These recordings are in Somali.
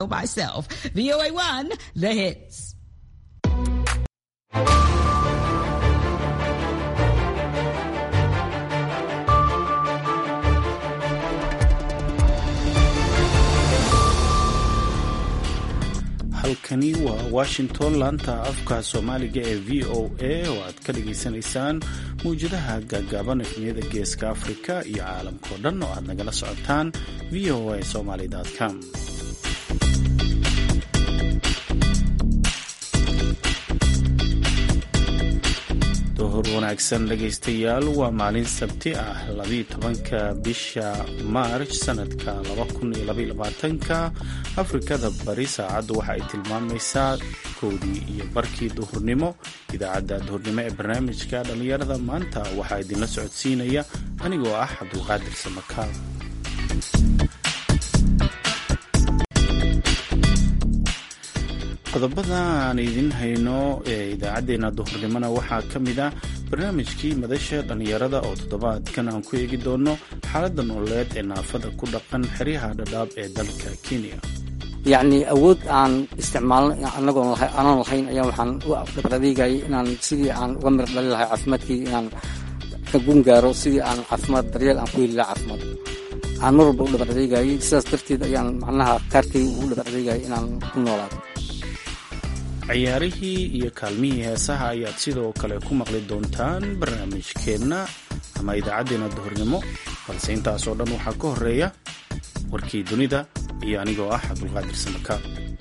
myself. VOA1, the hits. halkani waa washington laanta afka soomaaliga ee v o a oo aad ka dhagaysanaysaan mawjadaha gaagaaban efniyada geeska afrika iyo caalamkao dhan oo aad nagala socotaan v o a somaly com dohor wanaagsan dhegaystayaal waa maalin sabti ah labiiyo tobanka bisha maarj sanadka labakuniyoabayolabaatanka afrikada bari saacaddu waxa ay tilmaamaysaa kowdii iyo barkii duhurnimo idaacadda duhurnimo ee barnaamijka dhallinyarada maanta waxaa idinla socodsiinaya anigoo ah cabdulqaadir samakaal qodobada aan idin hayno ee idaacaddeenna duhurnimona waxaa ka mid ah barnaamijkii madasha dhallinyarada oo toddobaadkan aan ku eegi doono xaaladda nololeed ee naafada ku dhaqan xeryaha dhadhaab ee dalka kenya yacni awood aan isticmaalno anagoon aanan lahayn ayaa waxaan u dhabradeegayay inaan sidii aan uga mir dhali lahay caafimaadkii inaan ka gun gaaro sidii aan caafimaad daryeel aan ku heli laha caafimaad aan mar walba u dhabradeegayay sidaas darteed ayaan macnaha kaarkay ugu dhabradeegayay inaan ku noolaado ciyaarihii iyo kaalmihii heesaha ayaad sidoo kale ku maqli doontaan barnaamijkeenna ama idaacaddeenna duhurnimo balse intaasoo dhan waxaa ka horeeya warkii dunida iyo anigoo ah cabdulqaadir samaka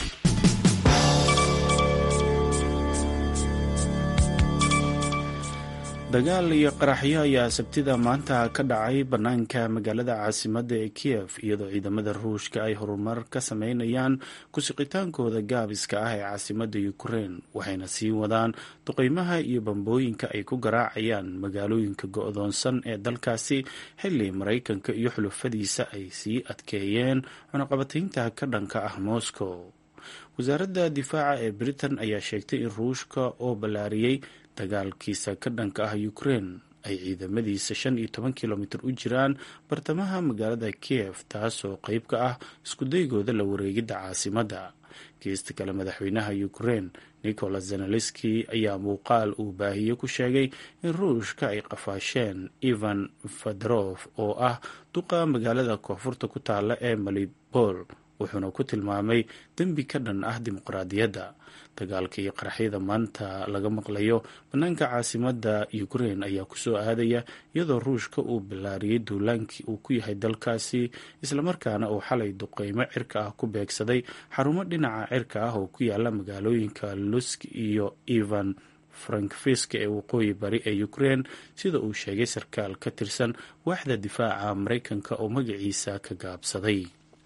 dagaal iyo qaraxyo ayaa sabtida maanta ka dhacay bannaanka magaalada caasimadda ee kiyef iyadoo ciidamada ruushka ay horumar ka sameynayaan ku-siqitaankooda gaabiska ah ee caasimadda ukrein waxayna sii wadaan duqeymaha iyo bambooyinka ay ku garaacayaan magaalooyinka go-doonsan ee dalkaasi xilli maraykanka iyo xulufadiisa ay sii adkeeyeen cunaqabataynta ka dhanka ah moscow wasaaradda difaaca ee britain ayaa sheegtay in ruushka oo ballaariyey dagaalkiisa ka dhanka ah ukrein ay ciidamadiisa shan iyo toban kilomitir u jiraan bartamaha magaalada kiev taasoo qeyb ka ah iskudaygooda la wareegidda caasimadda geesta kale madaxweynaha ukrein nicolas zenaleski ayaa muuqaal uu baahiye ku sheegay in ruushka ay qafaasheen ivan federof oo ah duqa magaalada koonfurta ku taala ee malibol wuxuuna ku tilmaamay dembi ka dhan ah dimuqraadiyadda dagaalka iyo qaraxyada maanta laga maqlayo bannaanka caasimadda ukrein ayaa kusoo aadaya iyadoo ruushka uu bilaariyey duulaankii uu ku yahay dalkaasi islamarkaana uu xalay duqeymo cirka ah ku beegsaday xarumo dhinaca cirka ah oo ku yaala magaalooyinka lusk iyo ivan frankfisk ee waqooyi bari ee ukrein sida uu sheegay sarkaal ka tirsan waaxda difaaca maraykanka oo magaciisa ka gaabsaday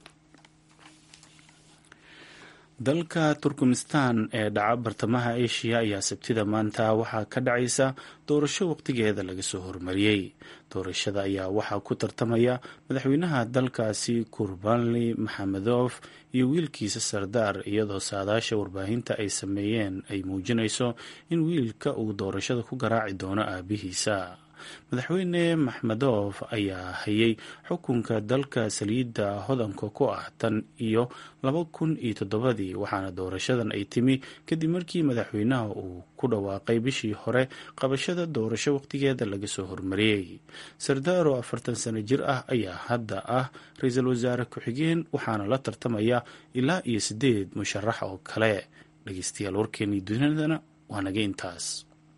dalka turkmenistan ee dhaca bartamaha asia ayaa sabtida maanta waxaa ka dhacaysa doorasho waqtigeeda laga soo hormariyey doorashada ayaa waxaa ku tartamaya madaxweynaha dalkaasi kurbanli maxamedof iyo wiilkiisa sardaar iyadoo saadaasha warbaahinta ay sameeyeen ay muujinayso in wiilka uu doorashada ku garaaci doono aabihiisa madaxweyne maxmedof ayaa hayay xukunka dalka saliidda hodanka ku ah tan iyo laba kun iyo toddobadii waxaana doorashadan ay timi kadib markii madaxweynaha uu ku dhawaaqay bishii hore qabashada doorasho waqtigeeda laga soo hormariyey sardaar oo afartan sano jir ah ayaa hadda ah ra-iisul wasaare ku-xigeen waxaana la tartamaya ilaa iyo sideed musharax oo kale dhegeystayaal warkeenii dunidana waa naga intaas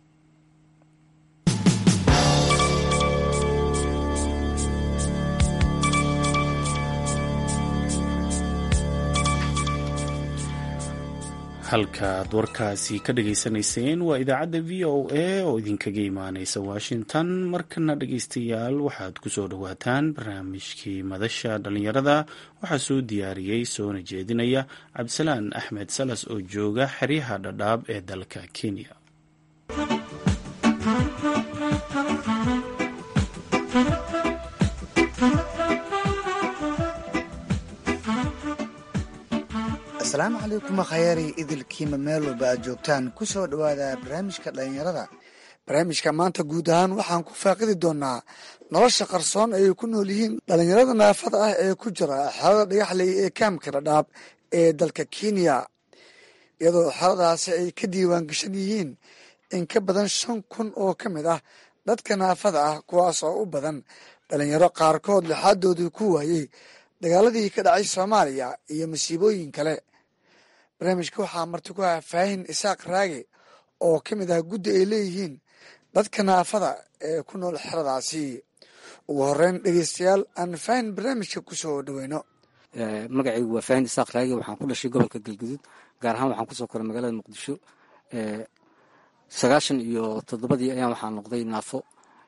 halkaad warkaasi ka dhageysanayseen waa idaacadda v o a oo idinkaga imaaneysa washington markana dhegeystayaal waxaad kusoo dhawaataan barnaamijkii madasha dhallinyarada waxaa soo diyaariyey soona jeedinaya cabdisalaan axmed salas oo jooga xeryaha dhadhaab ee dalka kenya asalaamu calaykum khayari idilkiima meel walba aad joogtaan ku soo dhowaada barnaamijka dhallinyarada barnaamijka maanta guud ahaan waxaan ku faaqidi doonaa nolosha qarsoon ay ku nool yihiin dhallinyarada naafada ah ee ku jira xaalada dhagaxley ee kaamka dhadhaab ee dalka kenya iyadoo xeradaasi ay ka diiwaan gashan yihiin in ka badan shan kun oo ka mid ah dadka naafada ah kuwaas oo u badan dhalinyaro qaarkood lixaadoodii ku waayey dagaaladii ka dhacay soomaaliya iyo masiibooyin kale barnaamijka waxaa marti ku ah faahin isaaq raage oo ka mid ah guddi ay leeyihiin dadka naafada ee ku nool xeradaasi ugu horeyn dhegeystayaal aan faahin barnaamijka kusoo dhaweyno magacaygu waa faahin isaaq raage waxaan ku dhashay gobolka galguduud gaar ahaan waxaan kusoo koray magaalada muqdisho sagaashan iyo toddobadii ayaan waxaa noqday naafo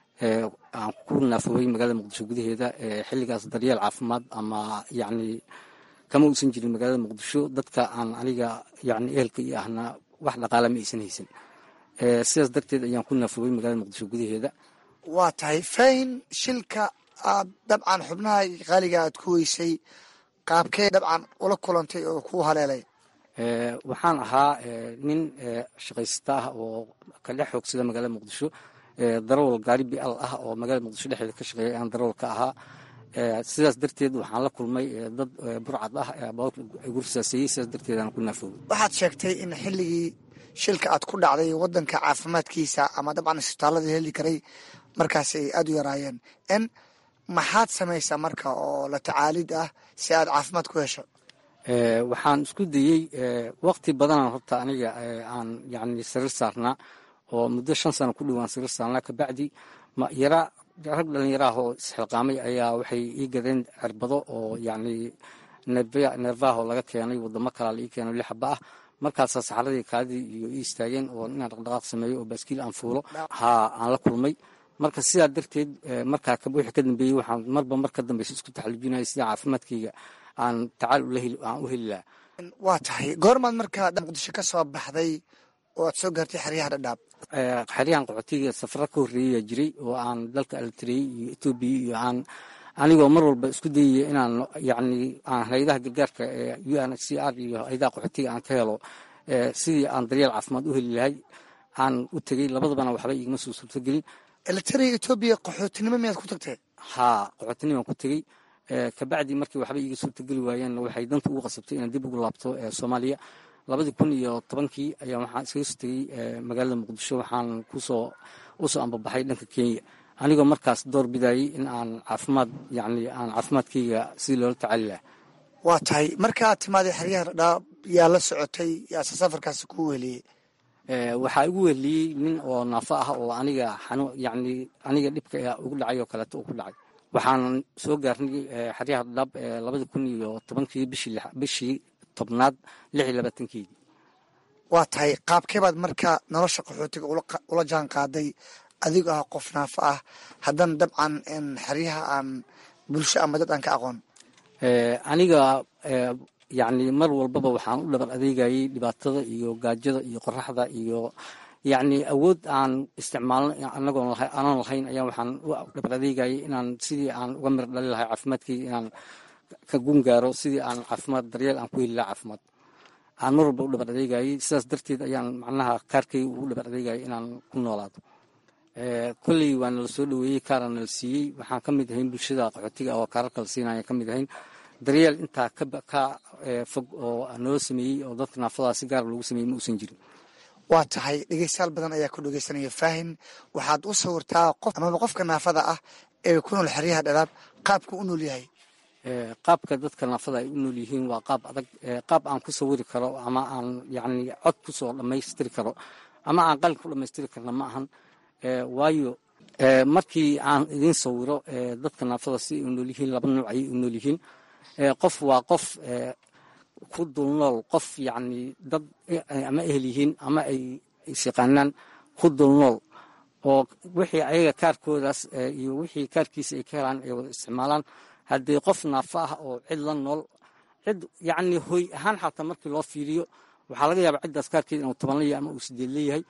aan ku naafowey magaalada muqdisho gudaheeda xilligaas daryeel caafimaad ama yacni kama uusan jirin magaalada muqdisho dadka aan aniga yacni ehelka iyo ahna wax dhaqaala ma aysan haysan sidaas darteed ayaan ku naafowey magaalada muqdisho gudaheeda waa tahay faahin shilka aad dabcan xubnaha qaaliga aad ku weysay qaabkee dabcan ula kulantay oo ku haleelay waxaan ahaa nin shaqaysata ah oo ka dhex xoogsada magaalada muqdisho darawal gaari bial ah oo magaalada muqdisho dhexdeeda ka shaqeeya ayaan darawal ka ahaa sidaas darteed waxaan la kulmay dad burcad ah igu risaaseeyey sidaas darteed aan ku naafowey waxaad sheegtay in xilligii shilka aad ku dhacday wadanka caafimaadkiisa ama dabcan isbitaalada heli karay markaas ay aada u yaraayeen n maxaad samaysaa marka oo la tacaalid ah si aad caafimaad ku hesho waxaan isku dayey waqti badanaan horta aniga aan yani sariir saarnaa oo muddo shan sano ku dhowaan sariir saarnaa kabacdi yara rag dhalinyaraah oo isxilqaamay ayaa waxay ii gadeen cirbado oo yani neervaho laga keenay wadamo kalaa la ii keeno lixaba ah markaasaa saxaradii kaadii iyo ii istaageen oo inaan dhaqdhaqaaq sameeyo oo baaskiil aan fuulo haa aan la kulmay marka sidaa darteed markaa wixii ka dambeeyey waxaan marba mar ka dambeysa isku taxalujinaya sida caafimaadkayga aan tacaal aan u heli lahaa waa tahay goormaad markaa muqdisho ka soo baxday oo aad soo gaartay xeryaha dhadhaab xeryahan qaxootiga safara ka horreeyaa jiray oo aan dalka alitrey iyo etoobiya iyo aan anigoo mar walba isku dayaya inaan yacni aan hayadaha gargaarka ee u n h c r iyo hayadaha qaxootiga aan ka helo sidii aan daryeel caafimaad u heli lahay aan u tegey labadabana waxba igama soo suurtogelin elitariya etoobiya qaxootinimo miyaad ku tagtee haa qaxootinimaan ku tegey kabacdi markii waxba iiga suurtogeli waayeenna waxay danta ugu qasabtay inaan dib ugu laabto soomaaliya labadii kun iyo tobankii ayaa waxaan iskaga soo tegey magaalada muqdisho waxaan kusoo usoo ambabaxay dhanka kenya anigoo markaas door bidayey in aan caafimaad yani aan caafimaadkayga sidii loola tacaali laha waa tahay markaad timaaday xeryaha dhadhaab yaa la socotay yaase safarkaasi ku weliyey waxaa igu weheliyey nin oo naafo ah oo aniga xanu yani aniga dhibka ugu dhacay oo kaleeto uu ku dhacay waxaan soo gaarnay xeryaha dhadhaab labadii kun iyo tobankii bishii tobnaad lix iyo labaatankeedii waa tahay qaabkeebaad marka nolosha qaxootiga ula jaan qaaday adigoo ah qof naafo ah haddana dabcan xeryaha aan bulsho ama dad aan ka aqoon aniga yani mar walbaba waxaan u dhabar adeegayey dhibaatada iyo gaajada iyo qoraxda iyo yacni awood aan isticmaalno anagoon aanan lahayn ayaa waxaan u dhabar adeegayay inaan sidii aan uga mir dhali lahay caafimaadkayga inaan ka gun gaaro sidii aan caafimaad daryeel aan ku heli laha caafimaad aan mar walba u dhabar adeegayey sidaas darteed ayaan macnaha kaarkayga ugu dhabar adeegayay inaan ku noolaado kolley waa nala soo dhoweeyey kaaraan nala siiyey waxaan ka mid ahayn bulshada qaxootiga oo kaarar kala siinaya ka mid ahayn daryeel intaa ka fog oo noo sameeyey oo dadka naafadaas si gaar loogu sameeyey ma uusan jirin waa tahay dhegeystayaal badan ayaa ku dhegeysanaya faahin waxaad u sawirtaa qof amaba qofka naafada ah ee ku nool xeryaha dhalaab qaabka u nool yahay qaabka dadka naafada ay u nool yihiin waa qaab adag qaab aan ku sawiri karo ama aan yacni cod ku soo dhammaystiri karo ama aan qalin ku dhammaystiri karna ma ahan waayo markii aan idiin sawiro dadka naafada si ay u nool yihiin laba nooc ayay u nool yihiin qof waa qof ku dul nool qof yacni dad ama ehel yihiin ama ay isyaqaanaan ku dul nool oo wixii ayaga kaarkoodaas iyo wixii kaarkiisa ay ka helaan ay wada isticmaalaan haddii qof naafo ah oo cid la nool cid yacni hoy ahaan xataa markii loo fiiriyo waxaa laga yaabaa ciddaas kaarkeeda inuu toban leeyahay ama uu sideed leeyahay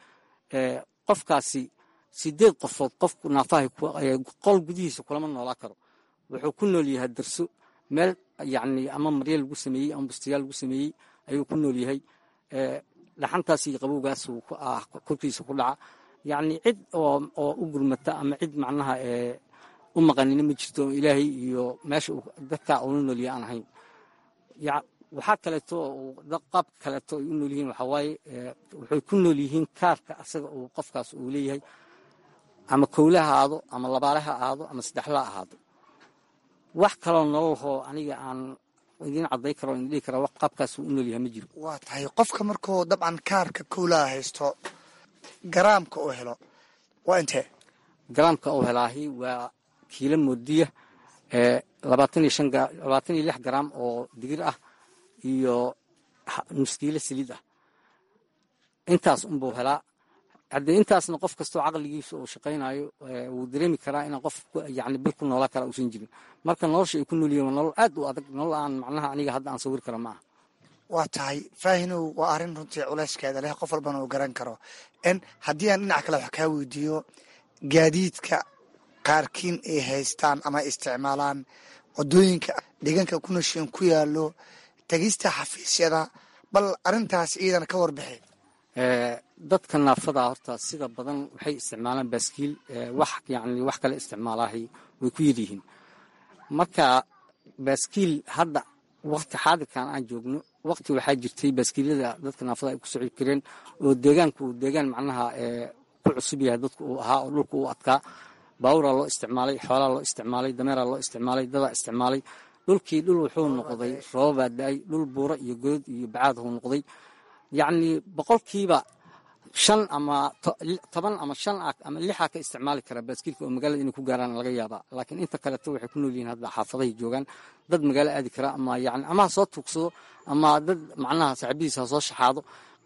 qofkaasi sideed qofood qofku naafaha qol gudihiisa kulama noolaa karo wuxuu ku nool yahay darso meel yacni ama marya lagu sameeyey ama bustayaal lagu sameeyey ayuu ku nool yahay dhaxantaas iyo qabowgaas korkiisa ku dhaca yacni cid oo oo u gurmata ama cid macnaha u maqanina ma jirto ilaahay iyo meesha dadka ula nool yahay aan ahayn waxaa kaleeto qaab kaleeto ay u nool yihiin waxaa waaye waxay ku nool yihiin kaarka asaga uu qofkaas uu leeyahay ama kowle ha aado ama labaale ha aado ama saddexla ahaado wax kaloo nololhoo aniga aan idiin cadday karo in dhihi kara wax qaabkaas uu u nool yahay ma jiro waa tahay qofka markuu dabcan kaarka kowlaha haysto garaamka uu helo waa intee garaamka uu helaahi waa kiilo moodiya labaatan iyo shan labaatan iyo lix garaam oo digir ah iyo nus kiilo saliid ah intaas unbuu helaa haddee intaasna qof kastoo caqligiisa uu shaqaynayo wuu dareemi karaa inaan qof yani bil ku noolaa kara uusan jirin marka nolosha ay ku nool yihin waa nolol aad u adag nolol aan macnaha aniga hadda aan sawir kara ma aha waa tahay faahinow waa arrin runtii culayskeeda leh qof walbana uu garan karo n haddii aan dhinac kale wax kaa weydiiyo gaadiidka qaarkiin ay haystaan ama isticmaalaan wadooyinka deegaanka ku nashiin ku yaalo tegista xafiisyada bal arrintaas iidan ka warbixi dadka naafada horta sida badan waxay isticmaalaan baaskiil wax yani wax kale isticmaalaahay way ku yaryihiin marka baaskiil hadda wakti xaadirkan aan joogno wakti waxaa jirtay baaskiilyada dadka naafada ay ku soci kareen oo deegaanku uu deegaan macnaha ku cusub yahay dadku uu ahaa oo dhulka uu adkaa baaburaa loo isticmaalay xoolaa loo isticmaalay dameeraa loo isticmaalay dadaa isticmaalay dhulkii dhul wuxuu noqday roobabaa da-ay dhul buuro iyo good iyo bacaad huu noqday yacni boqolkiiba shan ama toban ama shan ah ama lixaa ka isticmaali kara baaskiilka oo magaalada inay ku gaaraan laga yaabaa laakiin inta kaleeto waxay ku nool yihiin hadda xaafadahay joogaan dad magaalo aadi kara ama yani ama ha soo tuugsado ama dad macnaha saaxiibadiisa ha soo shaxaado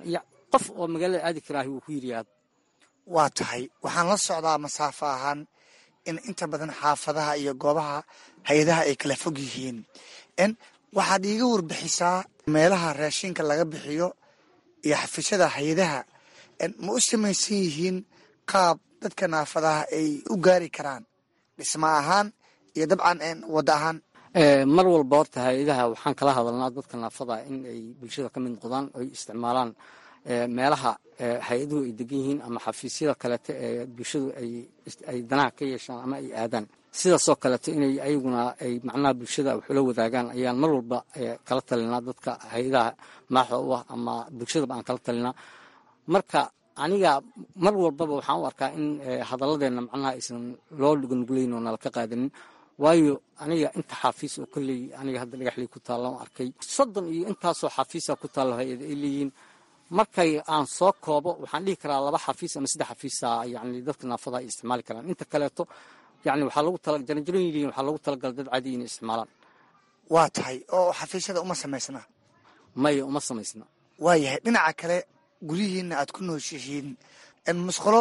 qof oo magaalada aadi karaahi wuu ku yiriyaad waa tahay waxaan la socdaa masaafo ahaan in inta badan xaafadaha iyo goobaha hay-adaha ay kala fog yihiin n waxaad iiga warbixisaa meelaha raashinka laga bixiyo iyo xafiisyada hay-adaha ma u samaysan yihiin qaab dadka naafadaha ay u gaari karaan dhisma ahaan iyo dabcan wadda ahaan mar walba horta hay-adaha waxaan kala hadalnaa dadka naafada in ay bulshada ka mid noqdaan oy isticmaalaan meelaha hay-aduhu ay degan yihiin ama xafiisyada kaleeto ee bulshadu ay danaha ka yeeshaan ama ay aadaan sidaasoo kaleeto inay ayaguna ay macnaha bulshada waxula wadaagaan ayaan mar walba kala talinaa dadka hay-adaha maaxda u ah ama bulshadaba aan kala talinaa marka aniga mar walbaba waxaan u arkaa in hadalladeena macnaha aysan loo dhuganugulayn oo nala ka qaadanin waayo aniga inta xaafiis oo kolley aniga hadda dhagaxley ku taallaan arkay soddon iyo intaasoo xafiisa ku taallo hay-ada ay leeyihiin markay aan soo koobo waxaan dhihi karaa laba xafiis ama saddex xafiisa yani dadka naafada ay isticmaali karaan inta kaleeto yani waxaa lagu tala jaranjaroon yihiin waxaa lagu talagalay dad caadi inay isticmaalaan waa tahay oo xafiisyada uma samaysna maya uma samaysna waayahay dhinaca kale guryihiina aad ku nooshihiin musqulo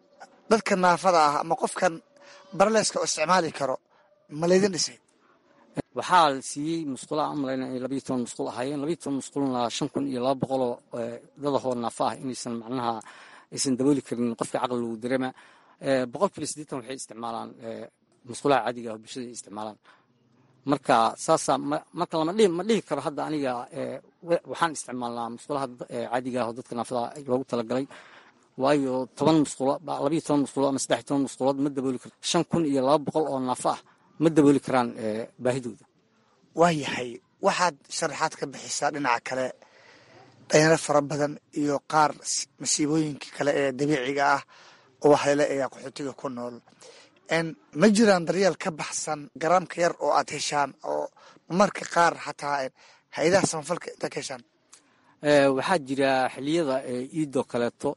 dadka naafada ah ama qofkan barleeska oo isticmaali karo ma laydin dhisay waxaa la siiyey musqula aan malayna inay labayo toban musqul ahaayeen labayo toban musqulna shan kun iyo laba boqoloo dadahoo naafa ah inaysan macnaha aysan dabooli karin qofka caqli lagu dareema boqolkiiba siddeetan waxay isticmaalaan musqulaha caadiga ah oo bulshada ay isticmaalaan marka saasaa marka lama dhihi ma dhihi karo hadda aniga waxaan isticmaalnaa musqulaha caadiga ah oo dadka naafada loogu talagalay waayo toban musqulo labayo toban musqulo ama saddex toban musqulood ma dabooli karto shan kun iyo laba boqol oo naafa ah ma dabooli karaan baahidooda waayahay waxaad sharaxaad ka bixisaa dhinaca kale dhalinyaro fara badan iyo qaar masiibooyinka kale ee dabiiciga ah oo waxleele ee qaxootiga ku nool ma jiraan daryeel ka baxsan garaamka yar oo aad heshaan oo marka qaar xataa hay-adaha samafalka intaad ka heshaan waxaa jira xiliyada iidoo kaleeto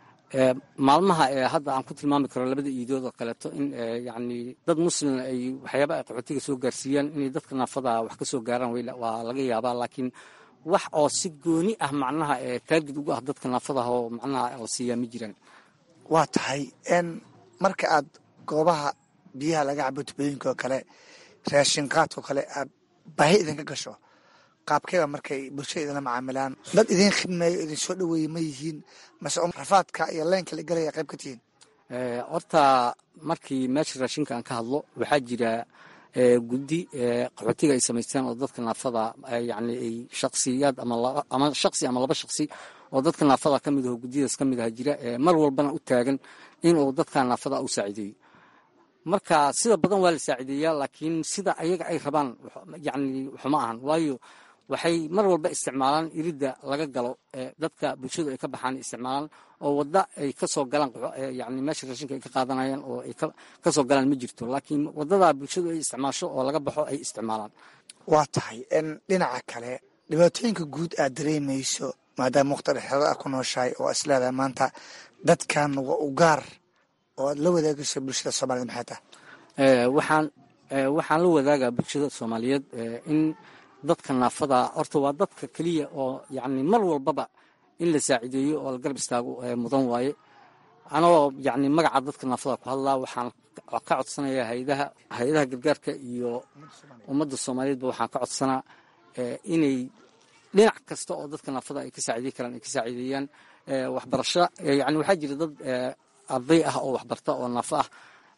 maalmaha ee hadda aan ku tilmaami karo labada iidood oo kaleeto in yani dad muslim ay waxyaaba ay qaxootiga soo gaarsiiyaan inay dadka naafada wax ka soo gaaraan waa laga yaabaa laakiin wax oo si gooni ah macnaha taagid ugu ah dadka naafadaha oo macnaha la siiyaa ma jiraan waa tahay marka aad goobaha biyaha laga cabo tubooyinka oo kale raashin qaadkao kale aad baahi idinka gasho qaabkeeba markay bulshada idinla macaamilaan dad idiin khidmeeyo idin soo dhaweeye ma yihiin mase rafaadka iyo leenka la gelaya qayb ka tihiin horta markii meesha raashinka aan ka hadlo waxaa jira guddi qaxootiga ay samaysteen oo dadka naafada yani ay shaksiyaad ama shaksi ama laba shaksi oo dadka naafada ka mid aho guddiyadaas ka mid aha jira mar walbana u taagan inuu dadka naafada u saacideeyo marka sida badan waa la saacideeyaa laakiin sida ayaga ay rabaan yani waxuma ahan waayo waxay mar walba isticmaalaan iridda laga galo dadka bulshadu ay ka baxaan isticmaalaan oo wadda ay kasoo galaan yani meesha raashinka ay ka qaadanayaan oo ay kasoo galaan ma jirto laakiin waddadaa bulshadu ay isticmaasho oo laga baxo ay isticmaalaan waa tahay dhinaca kale dhibaatooyinka guud aad dareemayso maadaama waqti dhexeeda ah ku nooshahay oo isleedahay maanta dadkan waa u gaar oo aad la wadaagayso bulshada soomaaliyed maxay tahay waxaan waxaan la wadaagaa bulshada soomaaliyeed in dadka naafada horta waa dadka keliya oo yani mar walbaba in la saacideeyo oo la garab istaago mudan waaye anagoo yani magaca dadka naafada ku hadlaa waxaan ka codsanayaa hayadaha hay-adaha gargaarka iyo ummadda soomaaliyeedba waxaan ka codsanaa inay dhinac kasta oo dadka naafada ay ka saacidey karaan ay ka saacideeyaan waxbarasho yani waxaa jira dad arday ah oo waxbarta oo naafo ah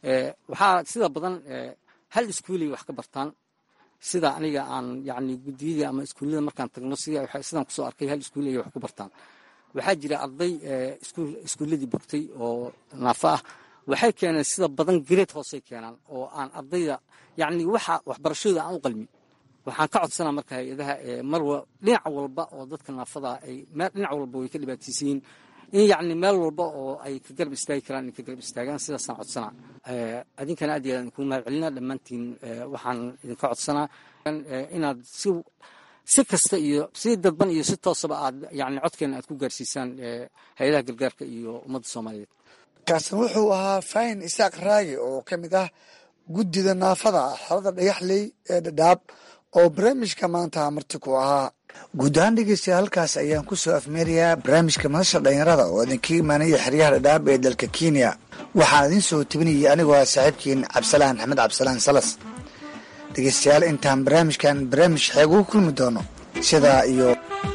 waxaa sida badan hal iskuulay wax ka bartaan sida aniga aan yani guddiyadii ama iskuullada markaan tagno sidaan kusoo arkay hal iskuul ay wax ku bartaan waxaa jira arday iskuulladii bogtay oo naafo ah waxay keeneen sida badan gareed hoosey keenaan oo aan ardayda yani waxa waxbarashadooda aan u qalmin waxaan ka codsanaa marka hay-adaha mar dhinac walba oo dadka naafada ay dhinac walba way ka dhibaataysan yihiin in yacni meel walba oo ay ka garab istaagi karaan inay ka garab istaagaan sidaasaan codsanaa adinkana aad iyo aad idinkuu mahad celina dhammaantiin waxaan idinka codsanaa inaad si si kasta iyo si dadban iyo si toosaba aad yani codkeena aad ku gaarsiisaan hay-adaha gargaarka iyo ummadda soomaaliyeed kaasna wuxuu ahaa faahin isaaq raagi oo ka mid ah guddida naafada xolada dhagaxley ee dhadhaab oo barnaamijka maanta marti ku ahaa guud ahaan dhegeystayaal halkaas ayaan ku soo afmeerayaa barnaamijka madasha dhalinyarada oo idinka imaanaya xeryaha dhadhaab ee dalka kenya waxaan idiin soo tebinayay anigoo ah saaxiibkiin cabdisalaan axmed cabdisalaan salas dhegeystayaal intaan barnaamijkan barnaamij xeeg ugu kulmi doono sidaa iyo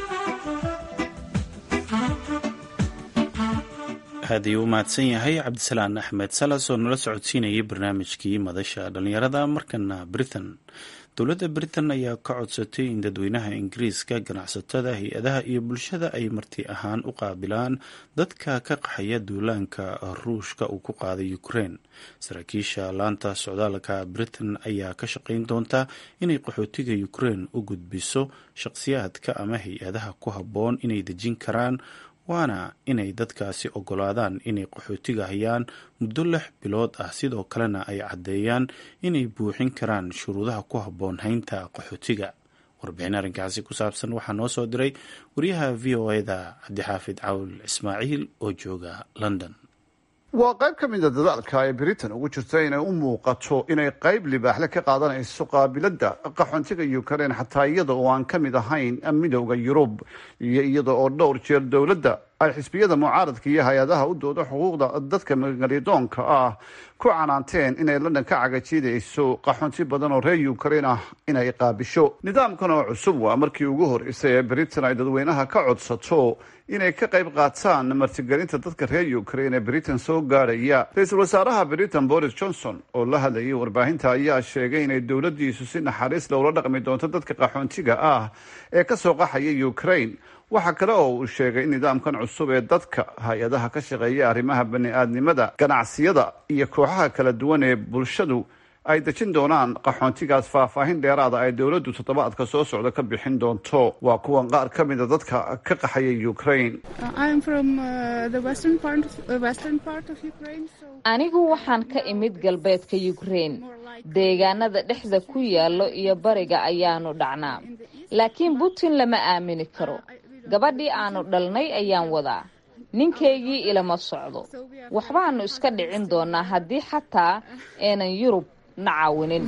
aad ayuu u mahadsan yahay cabdisalaan axmed salas oo nala socodsiinayay barnaamijkii madasha dhalinyarada markana britain dowladda britain ayaa ka codsatay in dadweynaha ingiriiska ganacsatada hay-adaha iyo bulshada ay marti ahaan u qaabilaan dadka ka qaxaya duulaanka ruushka uu ku qaaday ukraine saraakiisha laanta socdaalka britain ayaa ka shaqayn doonta inay qaxootiga ukraine u gudbiso shaqsiyaadka ama hay-adaha ku habboon inay dejin karaan waana inay dadkaasi ogolaadaan inay qaxootiga hayaan muddo lix bilood ah sidoo kalena ay caddeeyaan inay buuxin karaan shuruudaha ku habboon haynta qaxootiga warbixin arrinkaasi ku saabsan waxaa noo soo diray wariyaha v o eda cabdixaafid cawl ismaaciil oo jooga london waa qayb ka mida dadaalka ay britain ugu jirto inay u muuqato inay qayb libaaxle ka qaadanayso qaabiladda qaxoontiga ukraine xataa iyada oo aan ka mid ahayn midowda yurub iyo iyada oo dhowr jeer dowladda ay xisbiyada mucaaradka iyo hay-adaha u dooda xuquuqda dadka magalidoonka ah ku canaanteen inay london ka cagajiidayso qaxoonti badan oo reer ukraine ah inay qaabisho nidaamkan oo cusub waa markii ugu horeysay ee britain ay dadweynaha ka codsato inay ka qayb qaataan martigelinta dadka reer ukraine ee britain soo gaadhaya ra-iisul wasaaraha britain boris johnson oo la hadlayay warbaahinta ayaa sheegay inay dowladdiisu si naxariis lowla dhaqmi doonto dadka qaxoontiga ah ee kasoo qaxaya ukraine waxaa kale oo uu sheegay in nidaamkan cusub ee dadka hay-adaha ka shaqeeya arrimaha bani-aadnimada ganacsiyada iyo kooxaha kala duwan ee bulshadu ay dejin doonaan qaxoontigaas faahfaahin dheeraada ay dowladdu toddobaadka soo socda ka bixin doonto waa kuwan qaar ka mida dadka ka qaxaya ukraine anigu waxaan ka imid galbeedka ukraine deegaanada dhexda ku yaallo iyo bariga ayaanu dhacnaa laakiin putin lama aamini karo gabadhii aanu dhalnay ayaan wadaa ninkaygii ilama socdo waxbaanu iska dhicin doonaa haddii xataa aanan yurub na caawinin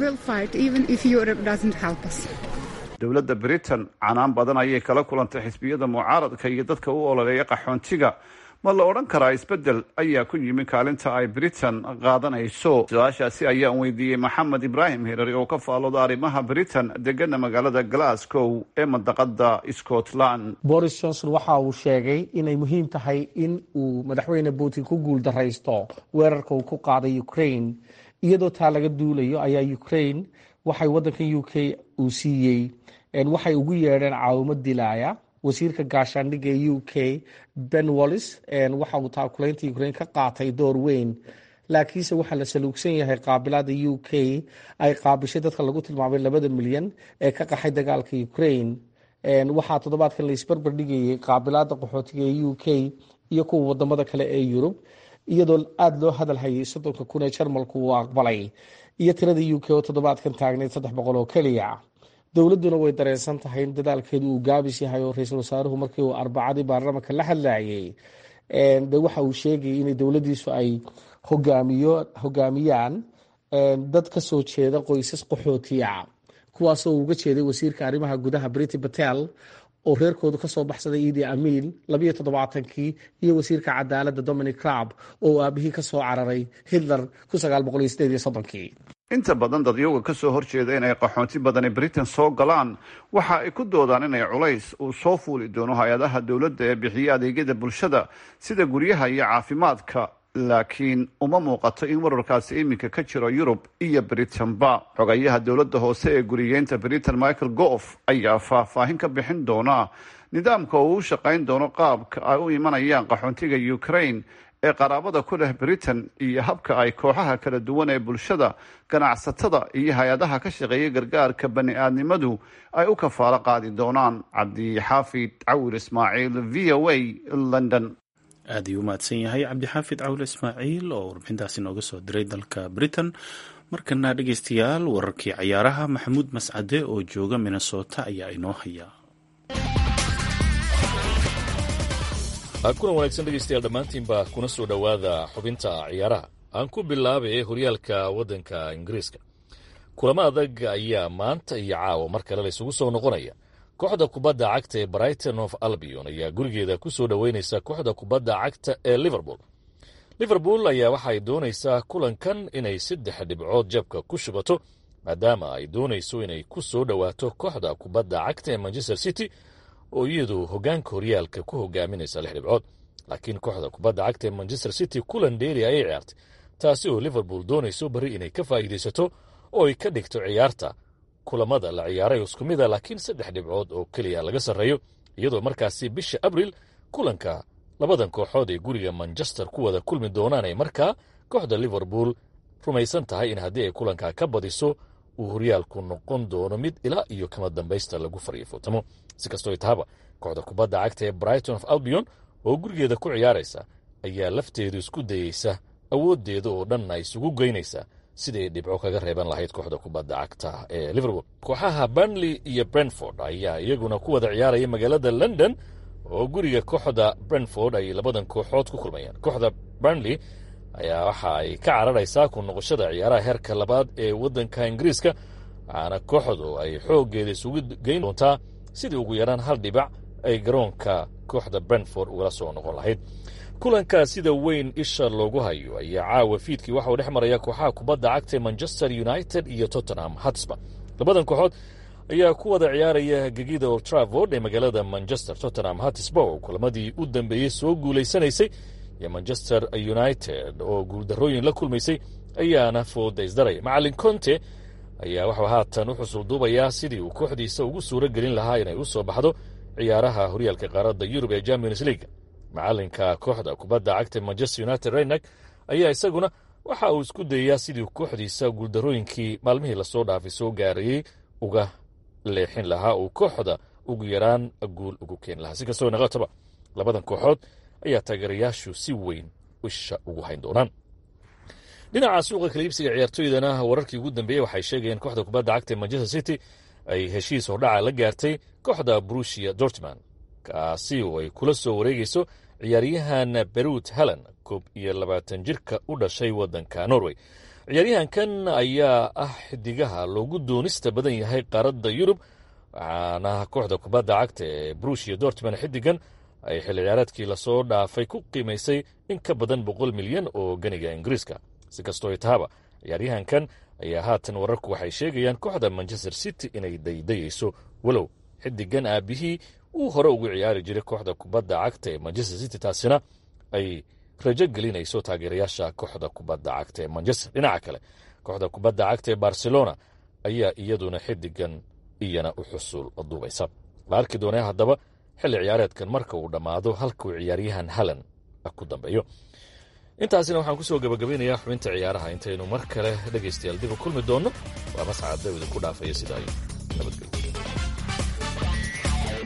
dowladda britain canaan badan ayay kala kulantay xisbiyada mucaaradka iyo dadka u ololeeya qaxoontiga ma la odhan karaa isbeddel ayaa ku yimi kaalinta ay britain qaadanayso su-aashaasi ayaan weydiiyey maxamed ibraahim hirari oo ka faalooda arrimaha britain degana magaalada glasgow ee mandaqada scotland boris johnson waxa uu sheegay inay muhiim tahay in uu madaxweyne putin ku guul daraysto weerarka uu ku qaaday ukraine iyadoo taa laga duulayo ayaa ukraine waxay waddankan u k uu siiyey waxay ugu yeedheen caawimo dilaaya wasiirka gaashaandhigga ee u k ben wallis waxa uu taakulaynta ukraine ka qaatay door weyn laakiinse waxaa la saluugsan yahay qaabilaada u k ay qaabishay dadka lagu tilmaamay labada milyan ee ka qaxay dagaalka ukraine waxaa toddobaadkan la isbarbar dhigayay qaabilaada qaxootiga ee u k iyo kuwa wadamada kale ee yurub iyadoo aada loo hadal hayay soddonka kun ee jarmalku uu aqbalay iyo tirada u k oo toddobaadkan taagnayd saddex boqol oo keliya dowladduna way dareensan tahay in dadaalkeedu uu gaabis yahay oo ra-iisul wasaaruhu markii uu arbacadii baarlamanka la hadlayay de waxa uu sheegayay inay dowladdiisu ay hogaamiyo hogaamiyaan dad ka soo jeeda qoysas qaxootiya kuwaasoo uga jeeday wasiirka arrimaha gudaha briti batel oo reerkoodu kasoo baxsaday idi amiil labayo toddobaatankii iyo wasiirka cadaaladda dominic crab oo aabihii kasoo cararay hitler kun sagaal boqol iyo sideed iyo soddonkii inta badan dadyoga ka soo horjeeda inay qaxoonti badani britain soo galaan waxa ay ku doodaan inay culays uu soo fuuli doono hay-adaha dowladda ee bixiya adeegyada bulshada sida guryaha iyo caafimaadka laakiin uma muuqato in wararkaasi iminka ka jiro yurub iyo britain-ba xogayaha dowladda hoose ee guriyeynta britain michael goof ayaa faahfaahin ka bixin doona nidaamka uu u shaqayn doono qaabka ay u imanayaan qaxoontiga ukraine ee qaraabada ku leh britain iyo habka ay kooxaha kala duwan ee bulshada ganacsatada iyo hay-adaha ka shaqeeya gargaarka bani aadnimadu ay u kafaalo qaadi doonaan cabdixaafid cawir ismaaciil v o a london aad ayuu u mahadsan yahay cabdixaafid cawle ismaaciil oo warbixintaasi nooga soo diray dalka britain markana dhegeystayaal wararkii cayaaraha maxamuud mascade oo jooga minnesota ayaa inoo haya kulan wanaagsan dhegeystayaal dhammaantiinba kuna soo dhowaada xubinta ciyaaraha aan ku bilaabay horyaalka waddanka ingiriiska kulamo adag ayaa maanta iyo caawa mar kale la isugu soo noqonaya kooxda kubadda cagta ee brighton of albion ayaa gurigeeda ku soo dhoweynaysa kooxda kubadda cagta ee liverpool liverpool ayaa waxaay doonaysaa kulankan inay saddex dhibcood jabka ku shubato maadaama ay doonayso inay ku soo dhowaato kooxda kubadda cagta ee manchester city oo iyadu hoggaanka horyaalka ku hogaaminaysa lix dhibcood laakiin kooxda kubadda cagta ee manchester city kulan dheeri ayay ciyaartay taasi oo liverpool doonayso bari inay ka faa'iidaysato oo ay ka dhigto ciyaarta kulamada la ciyaaray isku mid a laakiin saddex dhibcood oo keliya laga sarreeyo iyadoo markaasi bisha abril kulanka labadan kooxood ee guriga manchester ku wada kulmi doonaan ay markaa kooxda liverpool rumaysan tahay in haddii ay kulankaa ka badiso uu horyaalku noqon doono mid ilaa iyo kama dambaysta lagu fariifootamo si kastoo tahaba kooxda kubadda cagta ee brighton of albion oo gurigeeda ku ciyaaraysa ayaa lafteedu isku dayeysa awooddeeda oo dhanna isugu geynaysa siday dhibco kaga reeban lahayd kooxda kubadda cagta ee liverpool kooxaha burnley iyo brentford ayaa iyaguna ku wada ciyaaraya magaalada london oo guriga kooxda brentford ay labadan kooxood ku kulmayaan kooxda burnley ayaa waxa ay ka cararaysaa ku noqoshada ciyaaraha heerka labaad ee waddanka ingiriiska waxaana kooxdu ay xooggeeda isugu geyn doontaa sidii ugu yaraan hal dhibac ay garoonka kooxda brentford ugala soo noqon lahayd kulankaa sida weyn isha loogu hayo ayaa caawa fiidkii waxa uu dhex maraya kooxaha kubadda cagta ee manchester united iyo tottenham hatsba labadan kooxood ayaa ku wada ciyaaraya gegida old travord ee magaalada manchester tottenham hatsba oo kulamadii u dambeeyey soo guulaysanaysay iyo manchester united oo guuldarrooyin la kulmaysay ayaana fooda isdaraya macalin conte ayaa waxuu haatan u xusul duubayaa sidii uu kooxdiisa ugu suuro gelin lahaa inay u soo baxdo ciyaaraha horyaalka qaaradda yurub ee champions league macalinka kooxda kubadda cagta manchester united reynak ayaa isaguna waxa uu isku dayayaa sidii kooxdiisa guuldarrooyinkii maalmihii lasoo dhaafay soo gaarayey uga leexin lahaa uu kooxda ugu yaraan guul ugu keeni lahaa si kastoo naqataba labadan kooxood ayaa taageerayaashu si weyn isha ugu hayn doonaan dhinaca suuqa kaliibsiga ciyaartooydana wararkii ugu dambeeyey waxay sheegayeen kooxda kubadda cagta ee manchester city ay heshiis hordhaca la gaartay kooxda brusia dortman kaasi oo ay kula soo wareegayso ciyaaryahan berut helen koob iyo labaatan jirka u dhashay waddanka norway ciyaaryahankan ayaa ah xidigaha loogu doonista badan yahay qaaradda yurub waxaana kooxda kubadda cagta ee brusia dortman xidigan ay xilli ciyaareedkii lasoo dhaafay ku qiimaysay in ka badan boqol milyan oo ganiga ingiriiska si kastoo ay tahaba ciyaaryahankan ayaa haatan wararku waxay sheegayaan kooxda manchester city inay daydayayso walow xidigan aabihii uu hore ugu ciyaari jiray kooxda kubadda cagta ee manchester city taasina ay rajo gelinayso taageerayaasha kooxda kubadda cagta ee manchester dhinaca kale kooxda kubadda cagta ee barcelona ayaa iyaduna xidigan iyana u xusul duubaysa la arki doonaa haddaba xilli ciyaareedkan marka uu dhammaado halkuu ciyaaryahan halan ku dambeeyo intaasina waxaan ku soo gabagabaynayaa xubinta ciyaaraha intaynu mar kale dhegaystayaal dib u kulmi doonno waa mascad dawida ku dhaafaya sidaa nabadgelyo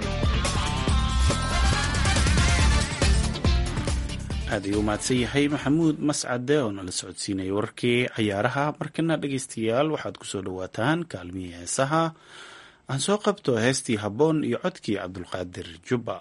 aad ayuu umahadsan yahay maxamuud mascade oo nala socodsiinaya wararkii cayaaraha markana dhegaystayaal waxaad kusoo dhowaataan kaalmihii heesaha aan soo qabto heestii habboon iyo codkii cabdulqaadir jubba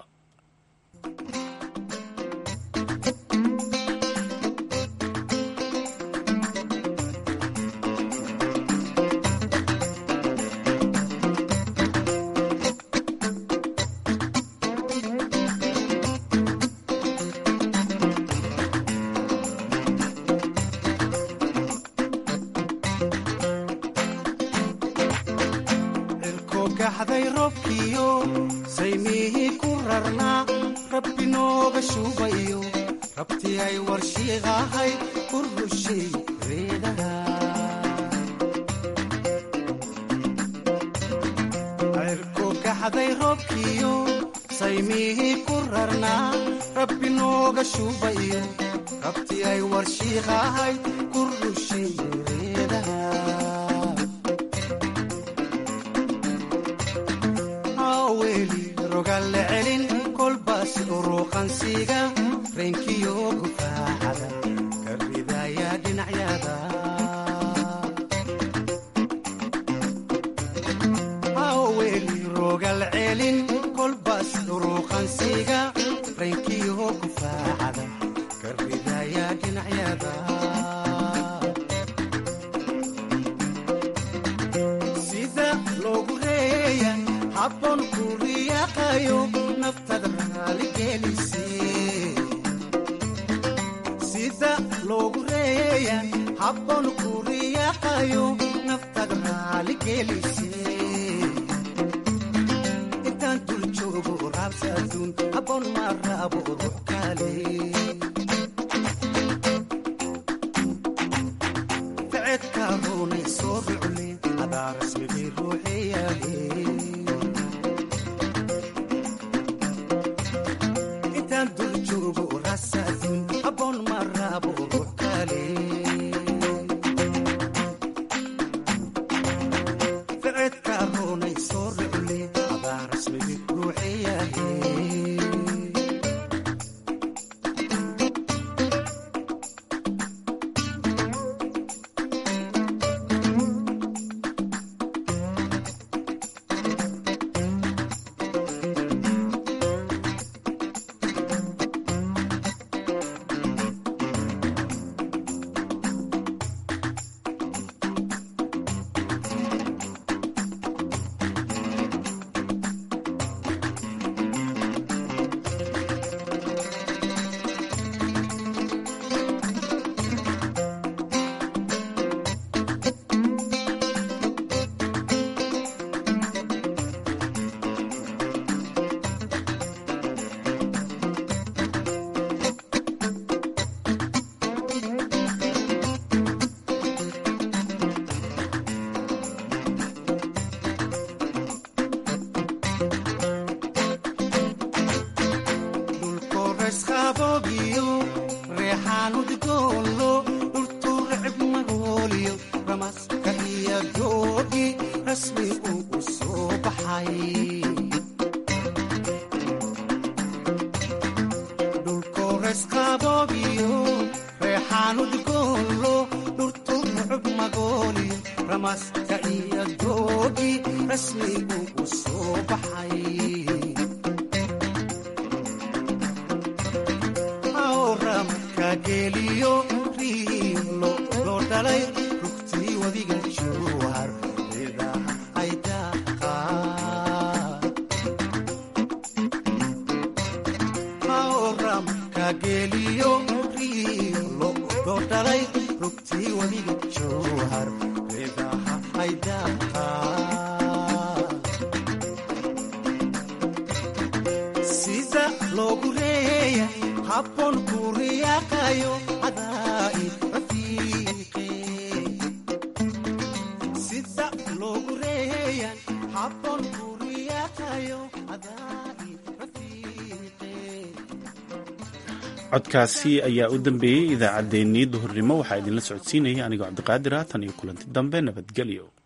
codkaasi ayaa u dambeeyey idaacaddeenii duhurnimo waxaa idinla socodsiinaya anigoo cabdiqaadir haatan iyo kulanti dambe nabadgelyo